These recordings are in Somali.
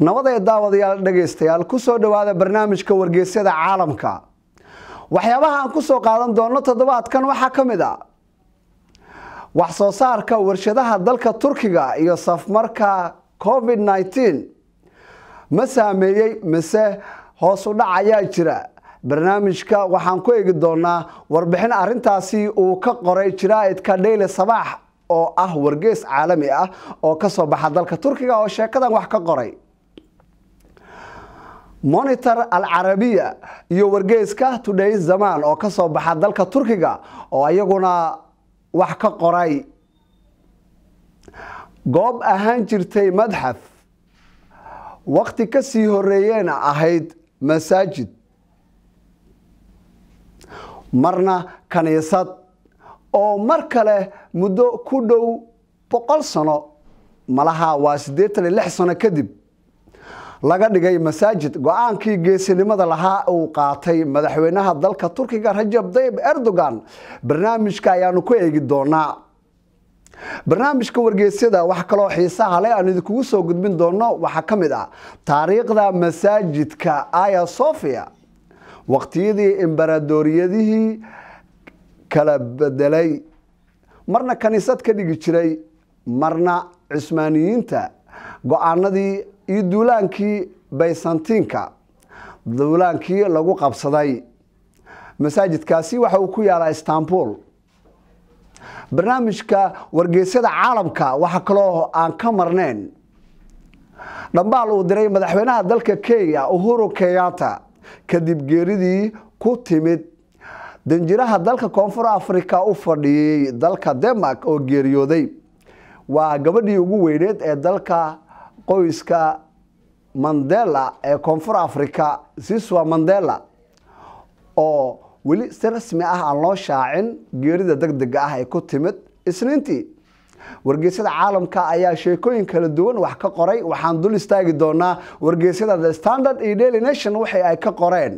nabadee daawadayaal dhegaystayaal kusoo dhowaada barnaamijka wargeysyada caalamka waxyaabaha aan kusoo qaadan doono toddobaadkan waxaa ka mid a wax soo saarka warshadaha dalka turkiga iyo safmarka covid nneteen ma saameeyey mise hoos u dhac ayaa jira barnaamijka waxaan ku eegi doonaa warbixin arintaasi uu ka qoray jaraa'idka dhayle sabaax oo ah wargeys caalami ah oo kasoo baxa dalka turkiga oo sheekadan wax ka qoray monitor al carabiya iyo wargeyska today zaman oo kasoo baxa dalka turkiga oo iyaguna wax ka qoray goob ahaan jirtay madxaf waqti kasii horeeyeyna ahayd masaajid marna kaniisad oo mar kale muddo ku dhow boqol sano malaha waa siddeetan iyo lix sano kadib laga dhigay masaajid go-aankii geesinimada lahaa uu qaatay madaxweynaha dalka turkiga rajab tayyib erdogan barnaamijka ayaanu ku eegi doonaa barnaamijka wargeysyada wax kaloo xiisaha leh aan idinkugu soo gudbin doono waxaa ka mid ah taariikhda masaajidka aya sofia waqtiyadii imbaradooriyadihii kala bedelay marna kaniisad ka dhigi jiray marna cusmaaniyiinta go-aanadii iyo duulaankii baysantiinka duulaankii lagu qabsaday masaajidkaasi waxa uu ku yaalaa istanbul barnaamijka wargeysyada caalamka waxaa kaloo aan ka marnayn dhambaal uu diray madaxweynaha dalka kenya uhuru kenyatta kadib geeridii ku timid danjiraha dalka koonfur africa u fadhiyey dalka denmark oo geeriyooday waa gabadhii ugu weyneed ee dalka qoyska mandela ee koonfur africa siswa mandela oo weli si rasmi ah aan loo shaacin geerida deg dega ah ee ku timid isniintii wargeysyada caalamka ayaa sheekooyin kala duwan wax ka qoray waxaan dul istaagi doonaa wargeysyada the standard iyo daily nation waxay ay ka qoreen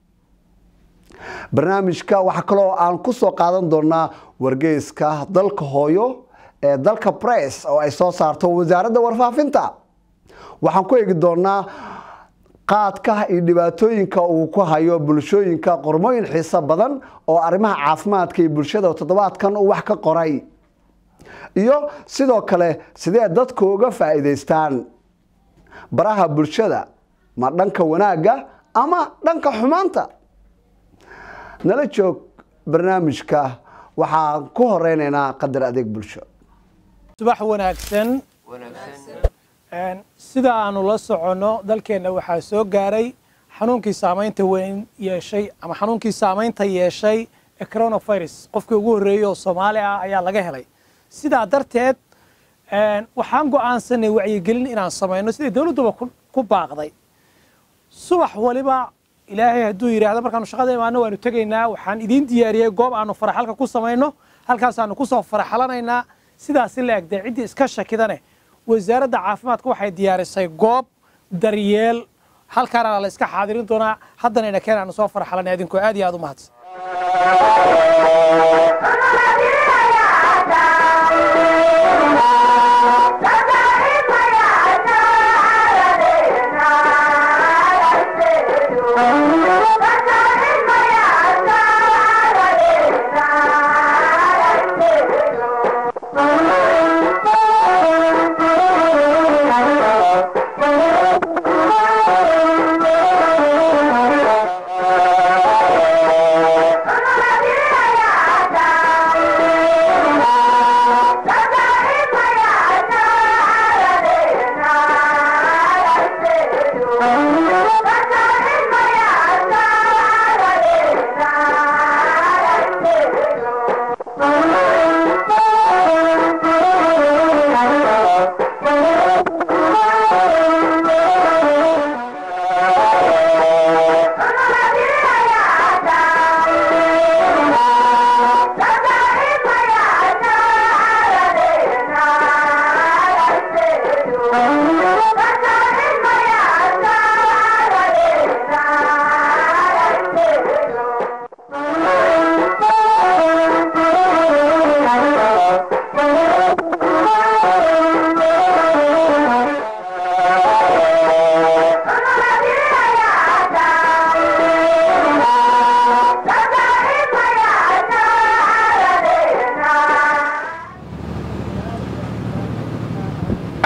barnaamijka waxaa kaloo aan kusoo qaadan doonaa wargeyska dalka hooyo ee dalka press oo ay soo saarto wasaaradda warfaafinta waxaan ku eegi doonaa qaadka iyo dhibaatooyinka uu ku hayo bulshooyinka qormooyin xiiso badan oo arrimaha caafimaadka iyo bulshada toddobaadkan uu wax ka qoray iyo sidoo kale sidee dadku uga faa'iidaystaan baraha bulshada ma dhanka wanaagga ama dhanka xumaanta nala joog barnaamijka waxaan ku horeynaynaa qadar adeeg bulsho subax wanaagsan sida aanu la soconno dalkeenna waxaa soo gaaray xanuunkii saamaynta weyn yeeshay ama xanuunkii saamaynta yeeshay ee coronavirus qofkii ugu horreeyey oo soomaali ah ayaa laga helay sidaa darteed waxaan go'aansanay wacyigelin inaan samayno sidai dowladduba ku baaqday subax waliba ilaahay hadduu yidhaahdo markaanu shaqada imaano waanu tegaynaa waxaan idiin diyaariyey goob aanu faraxalka ku samayno halkaasaanu kusoo faraxalanaynaa sidaasi la egdee ciddii iska shakidane wasaaradda caafimaadka waxay diyaarisay goob daryeel halkaana la iska xaadirin doonaa haddana ina keen aanu soo faraxalanay adinkoo aad iyo aad u mahadsan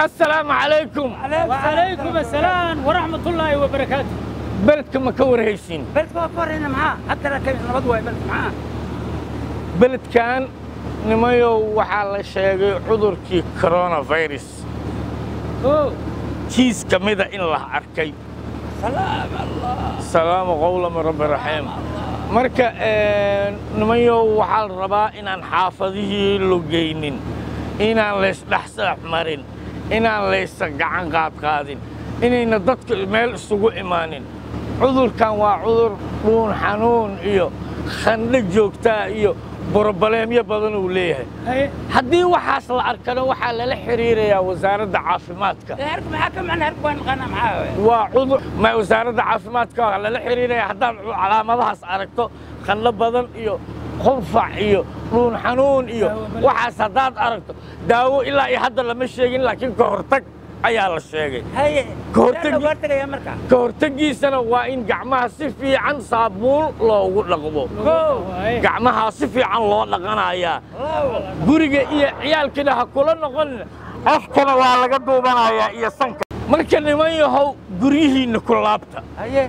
assalaamu calaykum وعليكم السلام ورحمة الله وبركاته beledka ma ka warhaysiin بلد كورينا معاه حتى لو كان نبض واي بلد معاه beledkan nimayow waxaa la sheegay cudurkii coronavirus اوه kiis ka mida in la arkay سلام الله salaamu qowla min rabbi raxiim marka nimayow waxaa la rabaa inaan xaafadihii logeynin inaan laysdhex saax marin inaan laysa gacan qaadqaadin inayna dadka meel isugu imaanin cudurkan waa cudur dhuun xanuun iyo khandho joogtaa iyo borobaleemyo badan uu leeyahay هي haddii waxaas la arkana waxaa lala xiriirayaa wasaaradda caafimaadka هرك معاك معنا هرك وين غنى معاه waa cudur ma wasaaradda caafimaadka waa lala xiriiraya haddaad calaamadahaas aragto khandho badan iyo qunfac iyo dhuun xanuun iyo waxaas haddaad aragto daawo ilaa iyo hadda lama sheegin laakiin ka hortag ayaa la sheegay هي كورتك. كورتك يا مركا ka hortaggiisana waa in gacmaha si fiican saabuun loogu dhaqmo gacmaha si fiican loo dhaqanayaa guriga iyo ciyaalkina ha kula noqon afkana waa laga duubanayaa iyo sanka marka niman yahow guryihiinna ku laabta هي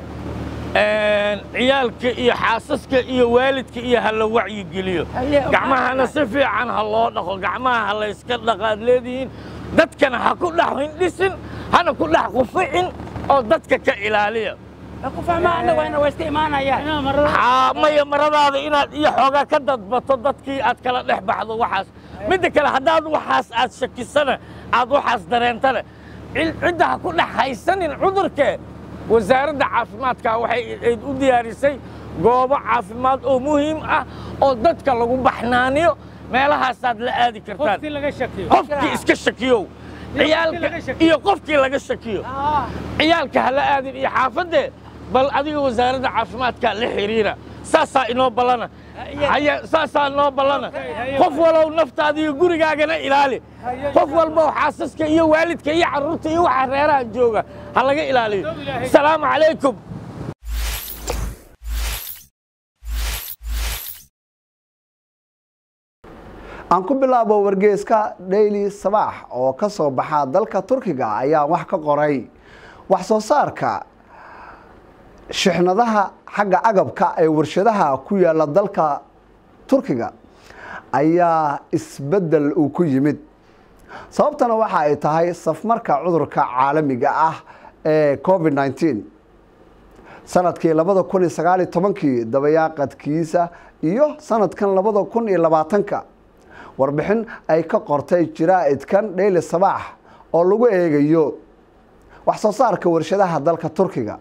ciyaalka iyo xaasaska iyo waalidka iyo ha la wacyigeliyo Haye, gacmahana si fiican ha loo dhaqo gacmaha ha layska dhaqaad leedihiin dadkana ha ku dhex hindhisin hana ku dhex quficin oo dadka ka ilaaliya كفا ما عندك وين وستي معنا يا Haa, maya maradaada inaad iyo xoogaa ka dadbato dadkii aad kala dhex baxdo waxaas midda kale haddaad waxaas aad shakisana aad waxaas dareentana cil- cidda ha ku dhex haysanin cudurkee wasaaradda caafimaadka waxay ayd u diyaarisay goobo caafimaad oo muhiim ah oo dadka lagu baxnaaniyo meelahaasaad la aadi kartaan قلت لك شكي qofkii iska shakiyow ciyaalka laga shakiyo. iyo qofkii laga shakiyo ciyaalka ha la aadin iyo xaafadde bal adiga wasaaradda caafimaadka la xiriira saasaa inoo ballana haya saasaa inoo ballana qof walow naftaada iyo gurigaagana ilaali qof walbow xaasaska iyo waalidka iyo carruurta iyo waxa reeraha jooga ha laga ilaaliyo asalaamu calaykum aan ku bilaabo wargeyska daily sabaax oo ka soo baxa dalka turkiga ayaa wax ka qoray wax soo saarka shixnadaha xagga agabka ee warshadaha ku yaala dalka turkiga ayaa isbeddel uu ku yimid sababtana waxa ay tahay safmarka cudurka caalamiga ah ee covid 19 sanadkii labada kun iyo sagaaliyo tobankii dabayaaqadkiisa iyo sanadkan labada kun iyo labaatanka warbixin ay ka qortay jiraa'idkan dheyli sabaax oo lagu eegayo wax soo saarka warshadaha dalka turkiga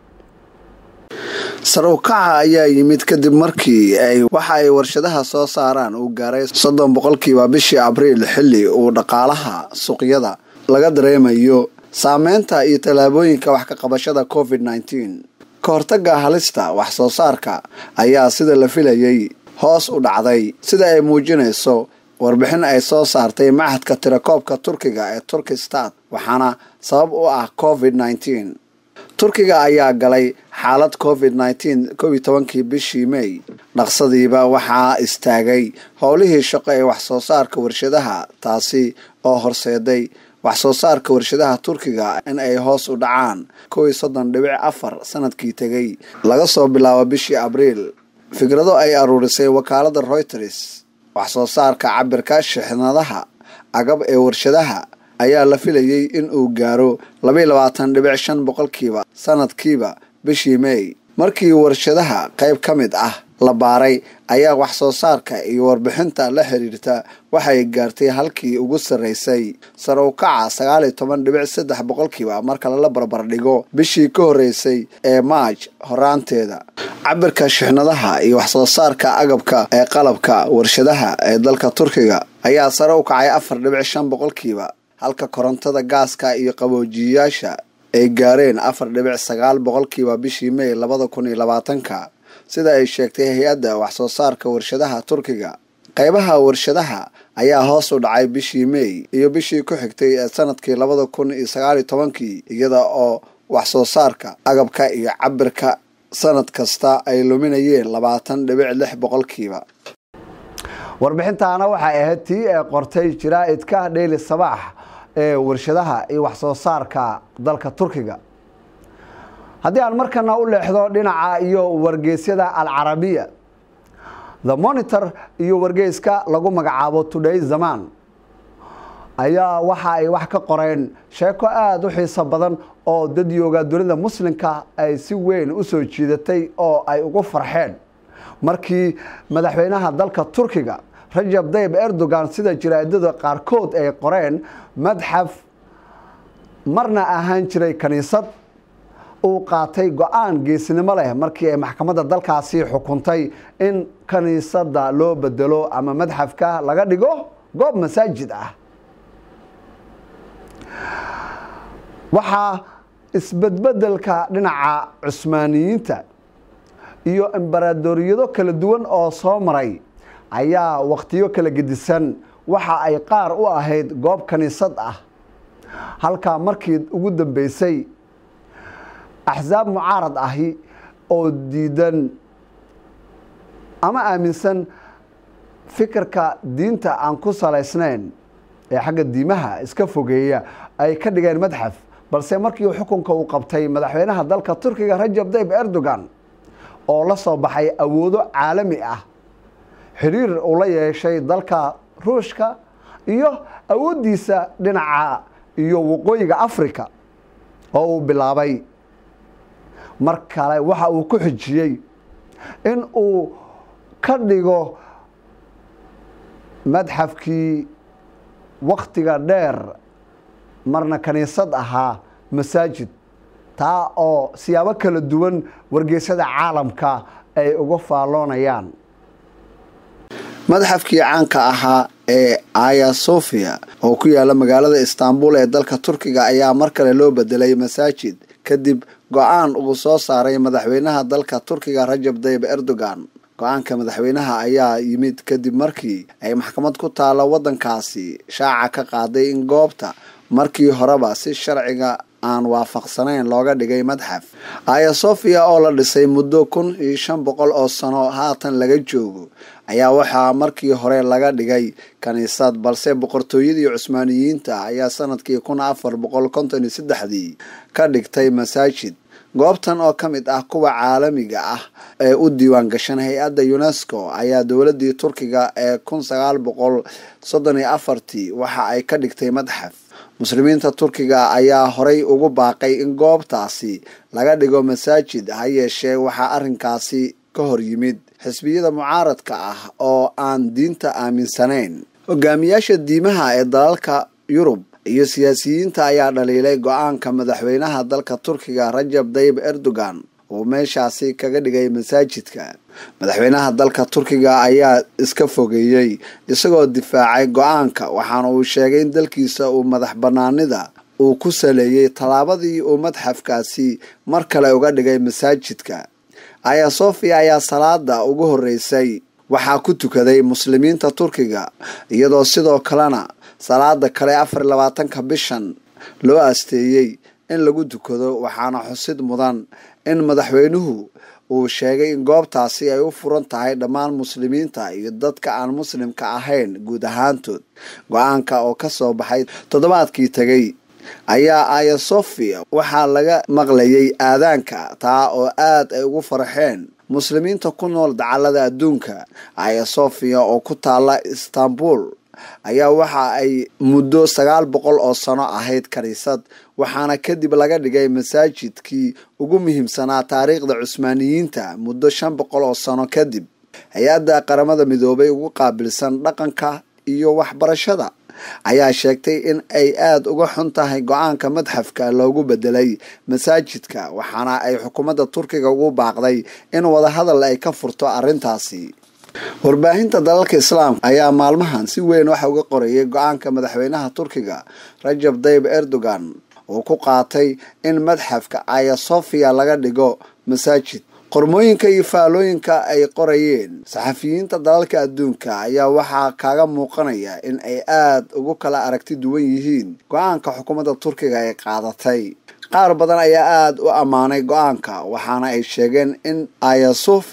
sare u kaca ayaa yimid kadib markii ay waxa ay warshadaha soo saaraan uu gaaray soddon boqolkiiba bishii abriil xilli uu dhaqaalaha suuqyada laga dareemayo saameynta iyo tallaabooyinka wax ka qabashada covid 19 ka hortagga halista wax soo saarka ayaa sida la filayay hoos u dhacday sida ay muujinayso warbixin ay soo saartay machadka tirakoobka turkiga ee turkistat waxaana sabab u ah covid 19 turkiga ayaa galay xaalad covid 19 kow iyo tobankii bishii may dhaqsadiiba waxaa istaagay howlihii shaqo ee wax soo saarka warshadaha taasi oo horseeday wax soo saarka warshadaha turkiga in ay hoos u dhacaan kow iyo soddon dhibic afar sanadkii tegay laga soo bilaabo bishii abriil fikrado ay aruurisay wakaalada reuters wax soo saarka cabirka shixnadaha agab ee warshadaha ayaa la filayay in uu gaaro labaiyo labaatan dhibic shan boqolkiiba sanadkiiba bishii may markii warshadaha qayb ka mid ah la baaray ayaa wax soo saarka iyo warbixinta la xiriirta waxay gaartay halkii ugu sarreysay sare u kaca sagaal iyo toban dhibic saddex boqolkiiba marka lala barbardhigo bishii ka horreysay ee maaj horaanteeda cabirka shixnadaha iyo wax soo saarka agabka ee qalabka warshadaha ee dalka turkiga ayaa sare u kacay afar dhibic shan boqolkiiba halka korontada gaaska iyo qaboojiyayaasha ay gaareen afar dhibic sagaal boqolkiiba bishii may labada kun iyo labaatanka sida ay sheegtay hay-adda wax soo saarka warshadaha turkiga qaybaha warshadaha ayaa hoos u dhacay bishii may iyo bishii ku xigtay ee sanadkii labada kun iyo sagaaliyo tobankii iyada oo wax soo saarka agabka iyo cabirka sanad kasta ay luminayeen labaatan dhibic lix boqolkiiba warbixintaana waxay ahayd tii ee qortay jaraa'idka dheyli sabaax ee warshadaha iyo waxsoo saarka dalka turkiga haddii aan markana u leexdo dhinaca iyo wargeysyada alcarabiya the monitor iyo wargeyska lagu magacaabo today zaman ayaa waxa ay wax ka qoreen sheeko aada u xiiso badan oo dadyooga dunida muslimka ay si weyn u soo jiidatay oo ay ugu farxeen markii madaxweynaha dalka turkiga rajab dayib erdogan sida jaraadada qaarkood ay qoreen madxaf marna ahaan jiray kaniisad uu qaatay go-aan geesnimo leh markii ay maxkamadda dalkaasi xukuntay in kaniisadda loo bedelo ama madxafka laga dhigo goob masaajid ah waxaa isbedbedelka dhinaca cusmaaniyiinta iyo embaradoriyado kala duwan oo soo maray ayaa wakhtiyo kala gedisan waxa ay qaar u ahayd goob kaniisad ah halkaa markii ugu dambeysay axsaab mucaarad ahi oo diidan ama aaminsan fikirka diinta aan ku salaysnayn ee xagga diimaha iska fogeeya ay ka dhigeen madxaf balse markii xukunka uu qabtay madaxweynaha dalka turkiga rajab dayib erdogan oo la soo baxay awoodo caalami ah xiriir uu la yeeshay dalka ruushka iyo awooddiisa dhinaca iyo waqooyiga africa oo uu bilaabay mar kale waxa uu ku xijiyey in uu ka dhigo madxafkii wakhtiga dheer marna kaniisad ahaa masaajid taa oo siyaabo kala duwan wargeysyada caalamka ay uga faalloonayaan madxafkii caanka ahaa ee aya sofia oo ku yaala magaalada istanbul ee dalka turkiga ayaa mar kale loo bedelay masaajid kadib go-aan uu soo saaray madaxweynaha dalka turkiga rajab dayib erdogan go-aanka madaxweynaha ayaa yimid kadib markii ay maxkamad ku taalo waddankaasi shaaca ka qaaday in goobta markii horeba si sharciga aan waafaqsanayn looga dhigay madxaf aya sofia oo la dhisay muddo kun iyo shan boqol oo sano haatan laga joogo ayaa waxaa markii hore laga dhigay kaniisad balse boqortooyadii cusmaaniyiinta ayaa sanadkii kun afar boqol konton iyo saddexdii ka dhigtay masaajid goobtan oo ka mid ah kuwa caalamiga ah ee u diiwaan gashan hay-adda unesco ayaa dowladii turkiga ee kun sagaal boqol soddon iyo afartii waxa ay ka dhigtay madxaf muslimiinta turkiga ayaa horay ugu baaqay in goobtaasi laga dhigo masaajid ha yeeshee waxaa arrinkaasi ka hor yimid xisbiyada mucaaradka ah oo aan diinta aaminsanayn hogaamiyaasha diimaha ee dalalka yurub iyo siyaasiyiinta ayaa dhaliilay go-aanka madaxweynaha dalka turkiga rajab dayib erdogan uu meeshaasi kaga dhigay masaajidka madaxweynaha dalka turkiga ayaa iska fogeeyey isagoo difaacay go-aanka waxaana uu sheegay in dalkiisa uu madax banaanida uu ku saleeyey tallaabadii uu madxafkaasi mar kale uga dhigay masaajidka aya sofia ayaa salaada ugu horeysay waxaa ku tukaday muslimiinta turkiga iyadoo sidoo kalena salaada kale afar iyo labaatanka bishan loo asteeyey in lagu tukado waxaana xusid mudan in madaxweynuhu uu sheegay in goobtaasi ay u furan tahay dhammaan muslimiinta iyo dadka aan muslimka ahayn guud ahaantood go-aanka oo ka soo baxay toddobaadkii tegay ayaa aya sofia waxaa laga maqlayay aadaanka taa oo aad ay ugu farxeen muslimiinta ku nool dacalada adduunka aya sofia oo ku taala istanbul ayaa waxa ay muddo sagaal boqol oo sano ahayd kaniisad waxaana kadib laga dhigay masaajidkii ugu muhiimsanaa taariikhda cusmaaniyiinta muddo shan boqol oo sano kadib hay-adda qaramada midoobay ugu qaabilsan dhaqanka iyo waxbarashada ayaa sheegtay in ay aada uga xun tahay go-aanka madxafka loogu bedelay masaajidka waxaana ay xukuumadda turkiga ugu baaqday in wadahadal ay ka furto arrintaasi warbaahinta dalalka islaamka ayaa maalmahan si weyn waxa uga qorayay go-aanka madaxweynaha turkiga rajab dayib erdogan uu ku qaatay in madxafka aya sofia laga dhigo masaajid qormooyinka iyo faalooyinka ay qorayeen saxafiyiinta dalalka adduunka ayaa waxaa kaaga muuqanaya in ay aada ugu kala aragti duwan yihiin go-aanka xukuumadda turkiga ay qaadatay qaar badan ayaa aada u ammaanay go-aanka waxaana ay sheegeen in aya sofia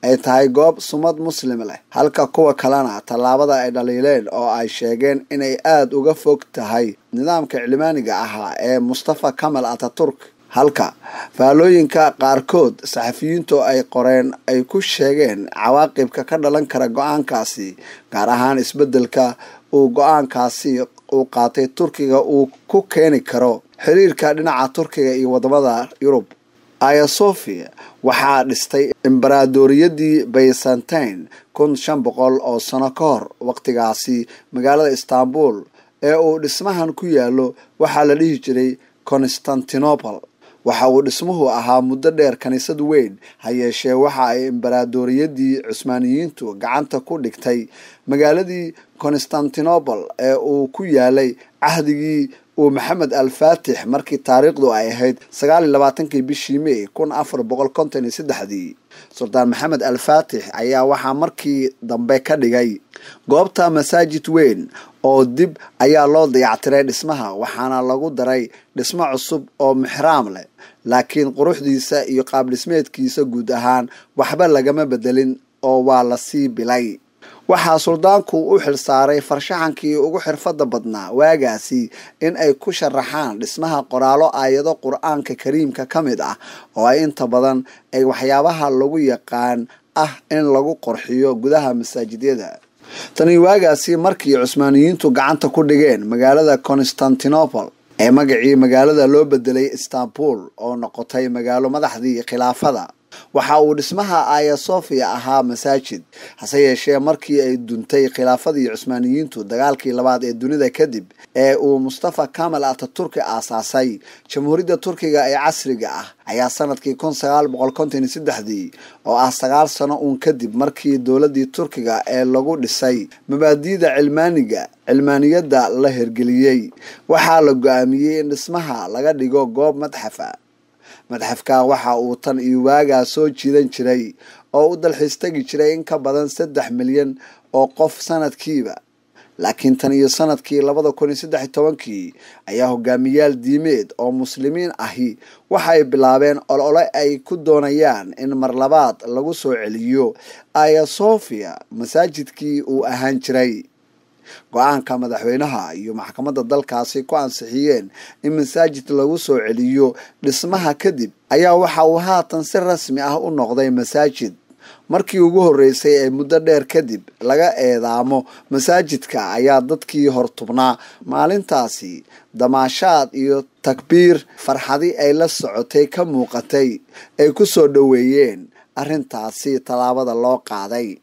ay tahay goob sumad muslim leh halka kuwa kalena tallaabada ay dhaliileen oo ay sheegeen inay aada uga fog tahay nidaamka cilmaaniga ahaa ee mustafa kamal ataturk halka faallooyinka qaarkood saxafiyiintu ay qoreen ay ku sheegeen cawaaqibka ka dhalan kara go-aankaasi gaar ahaan isbeddelka uu go-aankaasi uu qaatay turkiga uu ku keeni karo xiriirka dhinaca turkiga iyo wadamada yurub aya sofia waxaa dhistay imbaraadoriyadii byzantine kun shan boqol oo sano ka hor waqtigaasi magaalada istanbul ee uu dhismahan ku yaalo waxaa la dhihi jiray constantinople waxa uu dhismuhu ahaa muddo dheer kaniisad weyn ha yeeshee waxa ay imbaraadoriyadii cusmaaniyiintu gacanta ku dhigtay magaaladii constantinople ee uu ku yaalay cahdigii uu maxamed al faatix markii taariikhdu ay ahayd sagaal iyo labaatankii bishii may kun afar boqol konton iyo saddexdii suldaan maxamed al faatix ayaa waxaa markii dambe ka dhigay goobta masaajid weyn oo dib ayaa loo dayactiray dhismaha waxaana lagu daray dhismo cusub oo mixraam leh laakiin quruxdiisa iyo qaab dhismeedkiisa guud ahaan waxba lagama bedelin oo waa lasii bilay waxaa suldaanku u xilsaaray farshaxankii ugu xirfada badnaa waagaasi in ay ku sharaxaan dhismaha qoraalo aayado qur-aanka kariimka ka mid ah oo ay inta badan ay waxyaabaha lagu yaqaan ah in lagu qorxiyo gudaha masaajidyada tani waagaasi markii cusmaaniyiintu gacanta ku dhigeen magaalada constantinople ee magacii magaalada loo bedelay istanbul oo noqotay magaalo madaxdii khilaafada waxa uu dhismaha aya sofia ahaa masaajid hase yeeshee markii ay duntay khilaafadii cusmaaniyiintu dagaalkii labaad ee dunida kadib ee uu mustafa kamal ataturki aasaasay jamhuuriyadda turkiga ee casriga ah ayaa sanadkii kun sagaal boqol konton iyo saddexdii oo ah sagaal sano uun kadib markii dowladii turkiga ee lagu dhisay mabaadi'da cilmaaniga cilmaaniyadda la hirgeliyey waxaa la go-aamiyey in dhismaha laga dhigo goob madxafa madxafka waxa uu tan iyo waagaa soo jiidan jiray oo u dalxiis tegi jiray in ka badan saddex milyan oo qof sanadkiiba laakiin tan iyo sanadkii labada kun iyo saddex iyo tobankii ayaa hogaamiyaal diimeed oo muslimiin ahi waxay bilaabeen olole ay ku doonayaan in mar labaad lagu soo celiyo aya sofia masaajidkii uu ahaan jiray go-aanka madaxweynaha iyo maxkamadda dalkaasi ku ansixiyeen in masaajid lagu soo celiyo dhismaha kadib ayaa waxa uu haatan si rasmi ah u noqday masaajid markii ugu horreysay ee muddo dheer kadib laga eedaamo masaajidka ayaa dadkii hortubnaa maalintaasi damaashaad iyo takbiir farxadi ay la socotay ka muuqatay ay ku soo dhoweeyeen arrintaasi tallaabada loo qaaday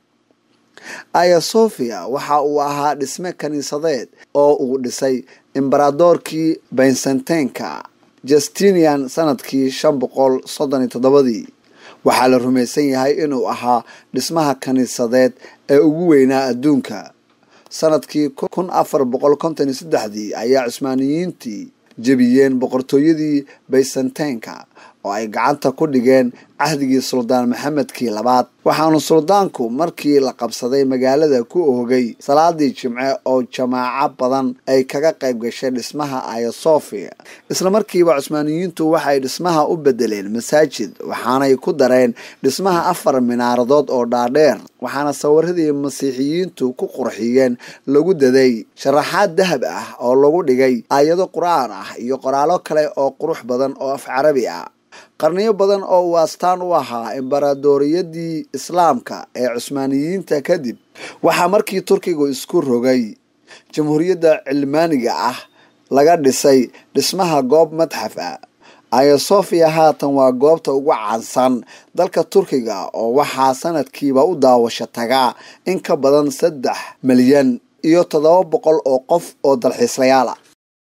aya sofia waxa uu ahaa dhisme kiniisadeed oo uu dhisay imbaradoorkii bensantenka justinian sanadkii shan boqol soddon iyo toddobadii waxaa la rumaysan yahay inuu ahaa dhismaha kiniisadeed ee ugu weynaa adduunka sanadkii kun afar boqol konton iyo saddexdii ayaa cusmaaniyiintii jebiyeen boqortooyadii baysantenka oo ay gacanta ku dhigeen cahdigii suldaan maxamedkii labaad waxaanu suldaanku markii la qabsaday magaalada ku oogay salaadii jimce oo jamaaco badan ay kaga qayb gashay dhismaha aya sofia isla markiiba cusmaaniyiintu waxay dhismaha u bedeleen masaajid waxaanay ku dareen dhismaha afar minaaradood oo dhaadheer waxaana sawiradii masiixiyiintu ku qurxiyeen lagu daday sharaxaad dahab ah oo lagu dhigay aayado qur-aan ah iyo qoraalo kale oo qurux badan oo af carabi ah qarniyo badan oo uu astaan u ahaa imbaradooriyadii islaamka ee cusmaaniyiinta kadib waxaa markii turkigu isku rogay jamhuuriyadda cilmaaniga ah laga dhisay dhismaha goob madxaf ah aya sofia haatan waa goobta ugu caansan dalka turkiga oo waxaa sanadkiiba u daawasho tagaa in ka badan saddex milyan iyo toddoba boqol oo qof oo dalxiislayaala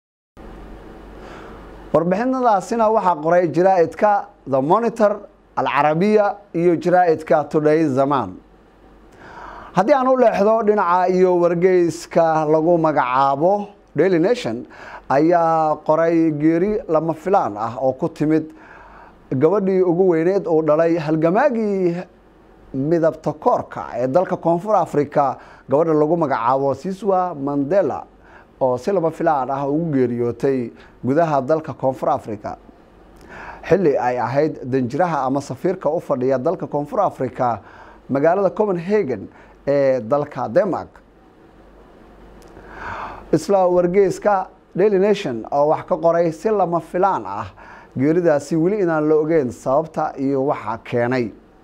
warbixinadaasina waxaa qoray jaraa'idka the monitor alcarabiya iyo jaraa'idka today zaman haddii aan u leexdo dhinaca iyo wargeyska lagu magacaabo daily nation ayaa qoray geeri lama filaan ah oo ku timid gabadhii ugu weyneed uu dhalay halgamaagii midabta koorka ee dalka koonfur africa gabadha lagu magacaabo siswa mandela oo si lama filaan ah ugu geeriyootay gudaha dalka koonfur africa xilli ay ahayd danjiraha ama safiirka u fadhiya dalka koonfur africa magaalada copenhagen ee dalka denmark isla wargeyska daily nation oo wax ka qoray si lama filaan ah geeridaasi weli inaan la ogeyn sababta iyo waxa keenay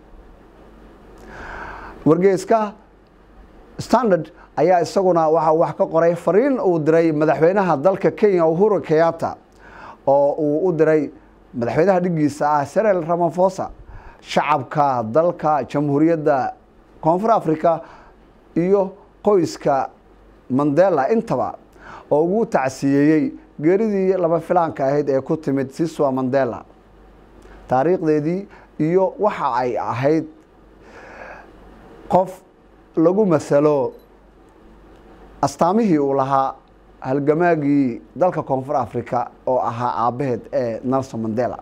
wargeyska standard ayaa isaguna waxa wax ka qoray fariin uu diray madaxweynaha dalka kenya uhuru kenyatta oo uu u diray madaxweynaha dhigiisa ah serel ramafosa shacabka dalka jamhuuriyadda koonfur africa iyo qoyska mandela intaba oo ugu tacsiyeeyey geeridii lama filaanka ahayd ee ku timid siswa mandela taariikhdeedii iyo waxa ay ahayd qof lagu masalo astaamihii uu lahaa halgamaagii dalka koonfur africa oo ahaa aabbaheed ee nelson mandela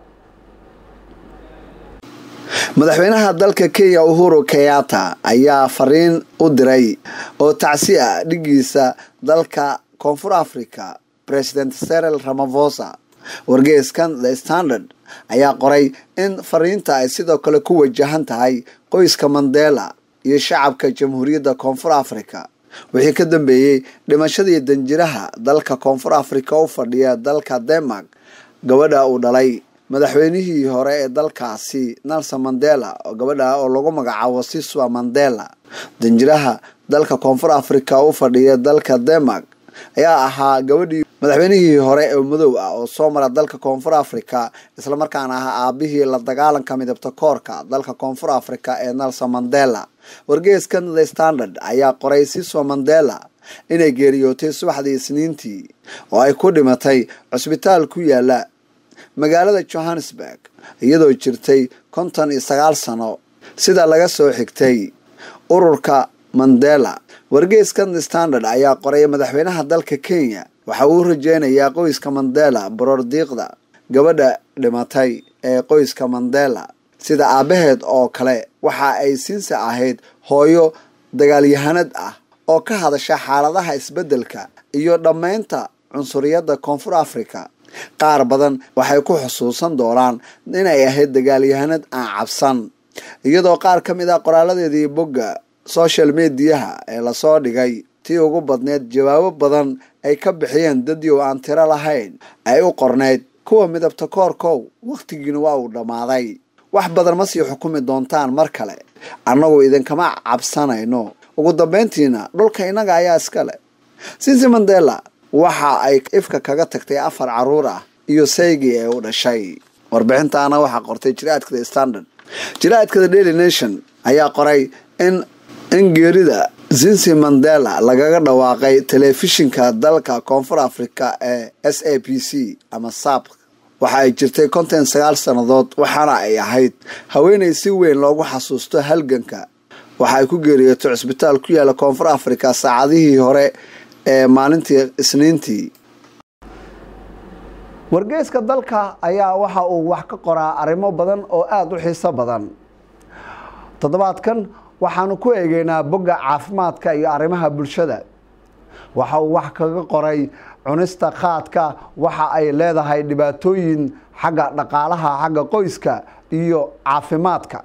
madaxweynaha dalka kenya uhuru kenyatta ayaa fariin u diray oo tacsi ah dhigiisa dalka koonfur africa president serel ramafosa wargeyskan the standard ayaa qoray in fariinta ay sidoo kale ku wajahan tahay qoyska mandela iyo shacabka jamhuuriyadda koonfur africa wixii ka dambeeyey dhimashadii danjiraha dalka koonfur africa u fadhiya dalka denmark gabadha uu dhalay madaxweynihii hore ee dalkaasi nelson mandela oo gabadha oo lagu magacaabo siswa mandela danjiraha dalka koonfur africa u fadhiya dalka denmark ayaa ahaa gabadhii madaxweynihii hore ee madow ah oo soo mara dalka koonfur africa islamarkaana ahaa aabihii la dagaalanka midabta koorka dalka koonfur africa ee nelson mandela wargeyskan the standard ayaa qoray siswa mandela inay geeriyootay subaxdii isniintii oo ay ku dhimatay cusbitaal ku yaala magaalada johannesburg iyadoo jirtay konton iyo sagaal sano sida laga soo xigtay ururka mandela wargeyskan the standard ayaa qoray madaxweynaha dalka kenya waxa uu rajeynayaa qoyska mandela borordiiqda gabadha dhimatay ee qoyska mandela sida aabbaheed oo kale waxa ay siinsa ahayd hooyo dagaalyahanad ah oo ka hadasha xaaladaha isbeddelka iyo dhammaynta cunsuriyadda koonfur africa qaar badan waxay ku xusuusan doonaan inay ahayd dagaalyahanad aan cabsan iyadoo qaar ka mid ah qoraaladeedii bogga social mediyaha ee lasoo dhigay tii ugu badneed jawaabo badan ay ka bixiyeen dadyow aan tiro lahayn ay u qornayd kuwa midabta koorkow wakhtigiina waa uu dhammaaday wax badan ma sii xukumi doontaan mar kale annagu idinkama cabsanayno ugu dambayntiina dhulka innaga ayaa iska leh sinsi mandela waxa ay ifka kaga tagtay afar caruur ah iyo saygii ee u dhashay warbixintaana waxaa qortay jiraadka the standard jiraadka the daily nation ayaa qoray in in geerida zinsi mandela lagaga dhawaaqay telefishinka dalka koonfur africa ee s a p c ama sab waxa ay jirtay konton sagaal sannadood waxaana ay ahayd haweenay si weyn loogu xasuusto halganka waxa ay ku geeriyootay cusbitaal ku yaala koonfur africa saacadihii hore ee maalintii isniintii wargeyska dalka ayaa waxa uu wax ka qoraa arrimo badan oo aada u xiiso badan toddobaadkan waxaanu ku eegeynaa bogga caafimaadka iyo arrimaha bulshada waxa uu wax kaga qoray cunista qaadka waxa ay leedahay dhibaatooyin xagga dhaqaalaha xagga qoyska iyo caafimaadka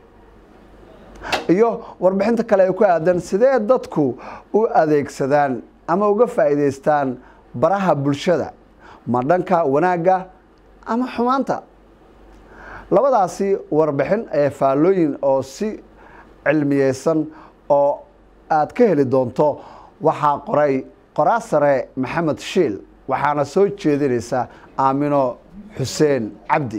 iyo warbixinta kale ee ku aadan sidee dadku u adeegsadaan ama uga faa'iidaystaan baraha bulshada ma dhanka wanaagga ama xumaanta labadaasi warbixin ee faallooyin oo si cilmiyeysan oo aad ka heli doonto waxaa qoray qoraasare maxamed shiil waxaana soo jeedinaysa aamino xuseen cabdi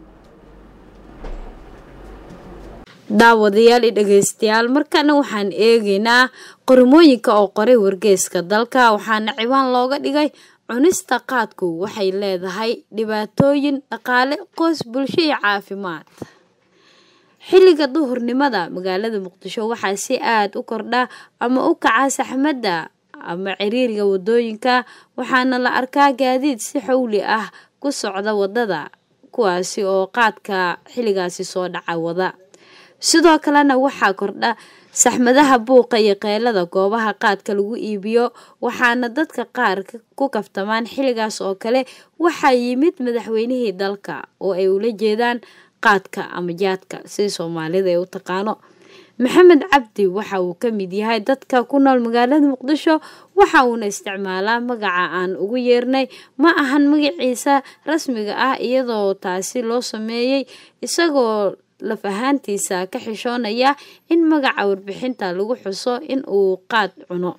daawadayaal iyo dhegaystayaal markana waxaan eegaynaa qormooyinka oo qoray wargeyska dalka waxaana ciwaan looga dhigay cunista qaadku waxay leedahay dhibaatooyin dhaqaale qoys bulsho iyo caafimaad xilliga duhurnimada magaalada muqdisho waxaa si aada u kordha ama u kaca saxmadda ama ciriiriga wadooyinka waxaana la arkaa gaadiid si xowli ah ku socda wadada kuwaasi oo qaadka xilligaasi soo dhaca wada sidoo kalena waxaa kordha saxmadaha buuqa iyo qeylada goobaha qaadka lagu iibiyo waxaana dadka qaar ku kaftamaan xilligaas oo kale waxaa yimid madaxweynihii dalka oo ay ula jeedaan qaadka ama jaadka sida soomaalida ay u taqaano maxamed cabdi waxa uu ka mid yahay dadka ku nool magaalada muqdisho waxa uuna isticmaalaa magaca aan ugu yeernay ma ahan magaciisa rasmiga ah iyadoo taasi loo sameeyey isagoo laf ahaantiisa ka xishoonaya in magaca warbixinta lagu xuso in uu qaad cuno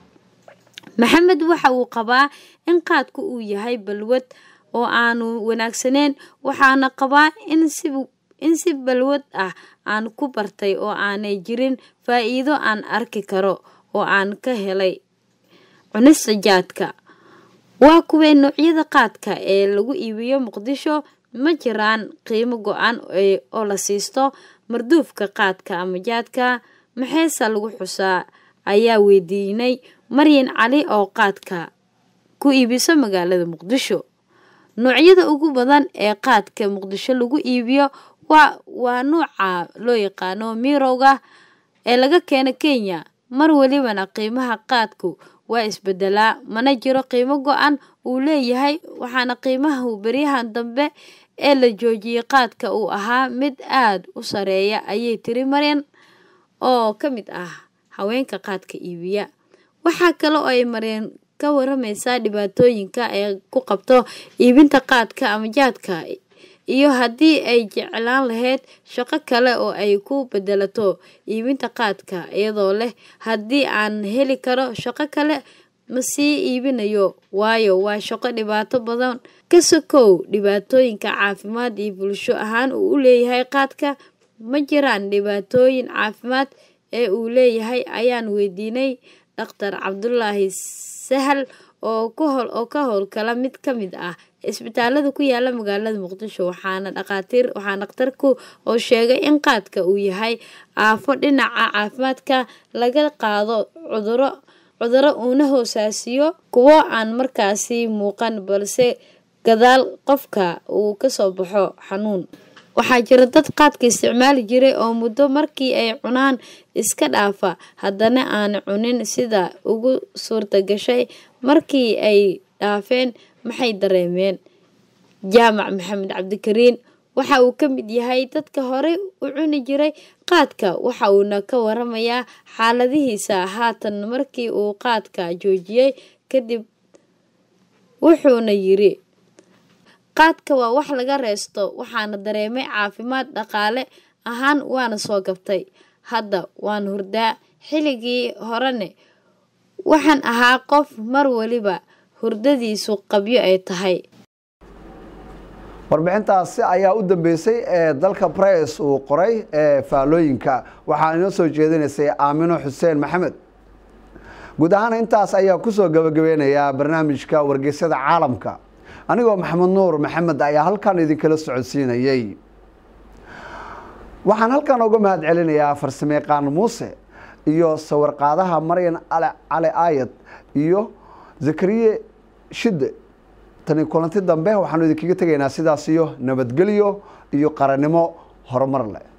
maxamed waxa uu qabaa in qaadku uu yahay balwad oo aanu wanaagsaneyn waxaana qabaa in si in si balwad ah aan ku bartay oo aanay jirin faa-iido aan arki karo oo aan ka helay cunista jaadka waa kuway noocyada qaadka ee lagu iibiyo muqdisho ma jiraan qiimo go-an oo la siisto marduufka qaadka ama jaadka maxeese lagu xusaa ayaa weydiinay maryan cali oo qaadka ku iibiso magaalada muqdisho noocyada ugu badan ee qaadka muqdisho lagu iibiyo waa waa nuuca loo yaqaano mirowga ee laga keeno kenya mar welibana qiimaha qaadku waa isbedelaa mana jiro qiimo go-an uu leeyahay waxaana qiimaha beryahan dambe ee la joojiyey qaadka uu ahaa mid aada u sareeya ayay tiri maryan oo ka mid ah haweenka qaadka iibiya waxaa kale oo ay maryan ka waramaysaa dhibaatooyinka ay ku qabto iibinta qaadka ama jaadka iyo haddii ay jeclaan lahayd shaqo kale oo ay ku bedelato iibinta qaadka iyadoo leh haddii aan heli karo shaqo kale ma sii iibinayo waayo waa shaqo dhibaato badan ka sokow dhibaatooyinka caafimaad iyo bulsho ahaan uu u leeyahay qaadka ma jiraan dhibaatooyin caafimaad ee uu leeyahay ayaan weydiinay dhaktar cabdulaahi sahal oo oo ka howlkala mid ka mid ah isbitaalada ku yaala magaalada muqdisho waxaana dhaqaatiir waxaa dhakhtarku oo sheegay in qaadka uu yahay aafo dhinaca caafimaadka laga qaado cuduro cuduro uuna hoosaasiyo kuwo aan markaasi muuqan balse gadaal qofka uu kasoo baxo xanuun waxaa jira dad qaadka isticmaali jiray oo muddo markii ay cunaan iska dhaafa haddana aan cunin sida ugu suurta gashay markii ay dhaafeen maxay dareemeen jaamac maxamed cabdikariin waxa uu ka mid yahay dadka horey u cuni jiray qaadka waxa uuna ka waramayaa xaaladihiisa haatan markii uu qaadka joojiyey kadib wuxuuna yiri qaadka waa wax laga reesto waxaana dareemay caafimaad dhaqaale ahaan waana soo gabtay hadda waan hurdaa xilligii horene waxaan ahaa qof mar waliba hurdadiisu qabyo ay tahay warbixintaasi ayaa u dambeysay ee dalka bress uu qoray ee faallooyinka waxaa inoo soo jeedinaysay aamino xuseen maxamed guud ahaan intaas ayaa kusoo gabagabeynayaa barnaamijka wargeysyada caalamka anigoo maxamed nuur maxamed ayaa halkan idinkala socodsiinayey waxaan halkan uga mahad celinayaa farsamayaqaan muuse iyo sawirqaadaha maryan cali aayad iyo zakariye shide tani kulanti dambe waxaanu idinkaga tegaynaa sidaas iyo nabadgelyo iyo qarannimo horumar leh